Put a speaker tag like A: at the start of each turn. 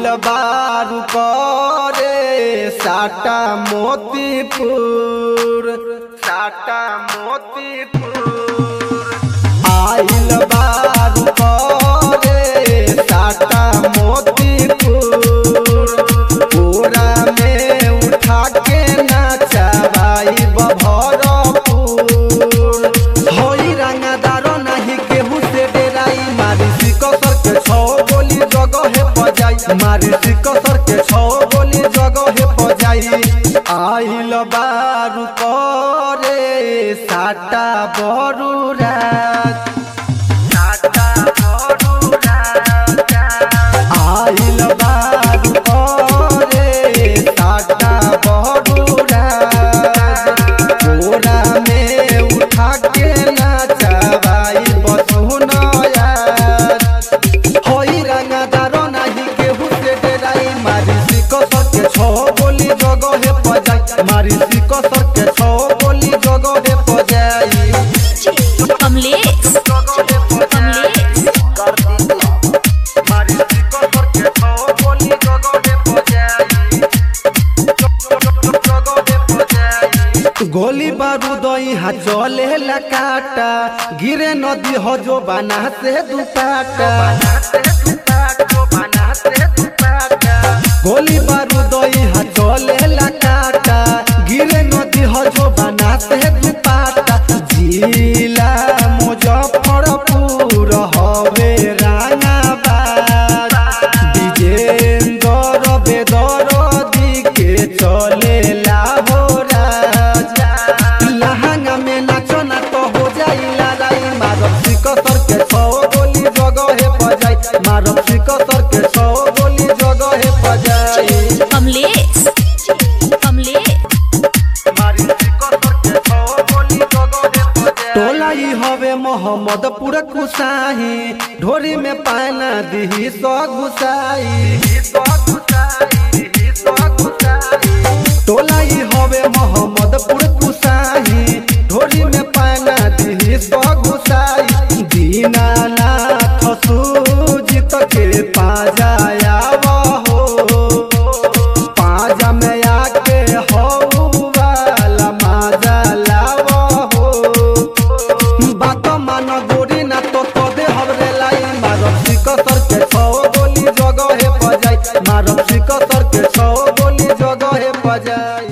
A: आइल बारू करे साटा मोतीपुर साटा मोतीपुर आइल बारू करे साटा मोतीपुर पूरा में उठा के नाचबाई बभरपुर होई रंगदारो नहीं केहू से डेराई मारी सिकसर के छौ गोली जगहे बजाई मारी सिकसर के छौ गोली जगहे बजाई आइल बारू करे साटा बरू रात साटा बरू रात आइल बारू करे साटा बरू रात कोरा में उठा के नाचबाई बसुनया होई रंगदारो नाही केहू से डेराई मारी सिकसर के छौ गोली जगहे बजाई मारी सिकसर के छौ गोली जगहे बजाई
B: कमलेश कमलेश
A: मारी सिकसर के छौ गोली जगहे बजाई जगहे बजाई गोली बारूद यहाँ चले लकाटा गिरे नदी हो जो बना से दुपाटा गोली बारूद यहाँ चले लकाटा गिरे नदी हो जो बना से दुपाटा जिला मुजफ्फरपुर हवे रानाबाद विजेंद्र बेदरदी के चले लाहोराज लहंगा में नाचो ना तो हो जाई लड़ाई मारब सिकसर के छौ गोली जगहे बजाई मारब सिकसर के छौ गोली जगहे बजाई
B: कमलेश कमलेश
A: टोला ई हवे मोहम्मदपुर कुसाही ढोरी में पाना दिही सौ घुसाई टोला ई हवे मोहम्मदपुर कुसाही ढोरी में पाना दिही सौ घुसाई दीनानाथ सूजित के पाजाया हो पाजा में आके हो वाला माजा लावा हो बात मान गोरी ना तो तो दे हमरे लाई मारब सिकसर के छौ गोली जगहे बजाई मारब सिकसर के छौ गोली जगहे बजाई